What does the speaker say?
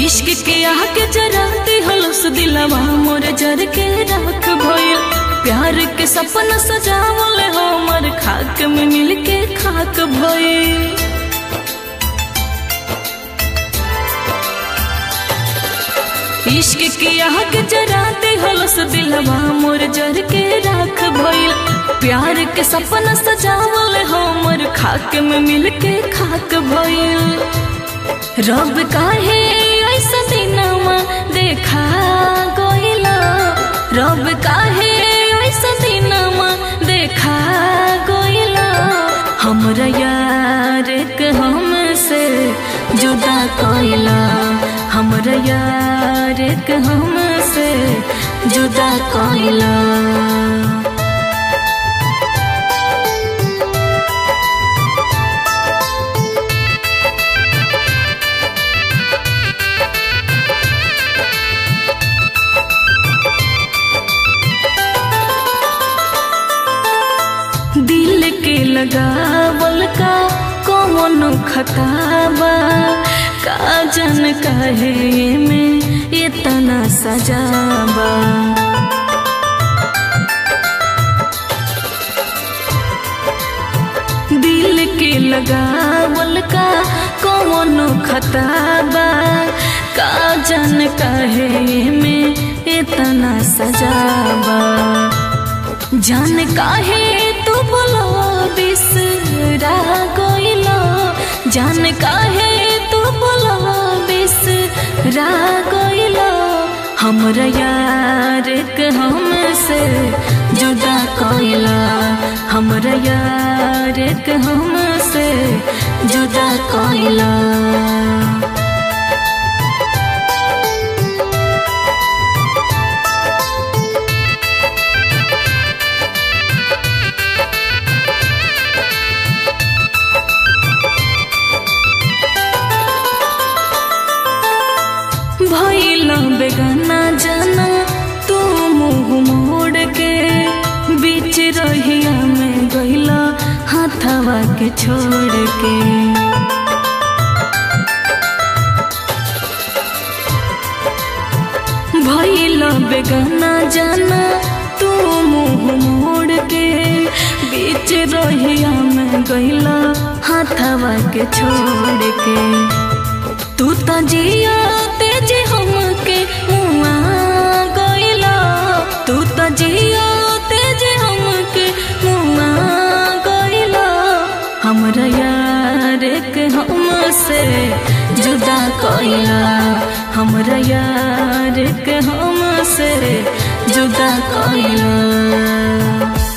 इश्क के आगे जराते हलस दिलवा मोर जर के राख भइल प्यार के सपना सजावल हमर खाक में मिल के खाक भइल इश्क के आग जराते हलस दिलवा मोर जर के राख भइल प्यार के सपना सजावल हमर खाक में मिल के खाक भइल रब काहे ऐसा दिनवा देखा गइला रब काहे ऐसा दिनवा देखा गइला हमरा यार के हमसे जुदा कइला हमरा यार के हमसे जुदा कइला दिल के लगावल का कौन खताबा का जन कहे में इतना सजाबा दिल के लगावल का कौन खताबा का जन कहे में इतना सजाबा जान काहे तू बोलो बिसरा गइलो जान काहे तू बोलो बिसरा गइलो हमरा यार के हमसे जुदा कइला हमरा यार के हमसे जुदा कइला भइल बेगाना जाना तू मुँह मोड़ के बीच रहिया में गइला हाथवा के छोड़ के भइल बेगाना जाना तू मुँह मोड़ के बीच रहिया में गइला हाथवा के छोड़ के तू तो जिया तेज हमके मुआ गइला तू तो जिया तेज हमके मुआ गइला हमरा यार के हमसे जुदा कइला हमरा यार के हमसे जुदा कइला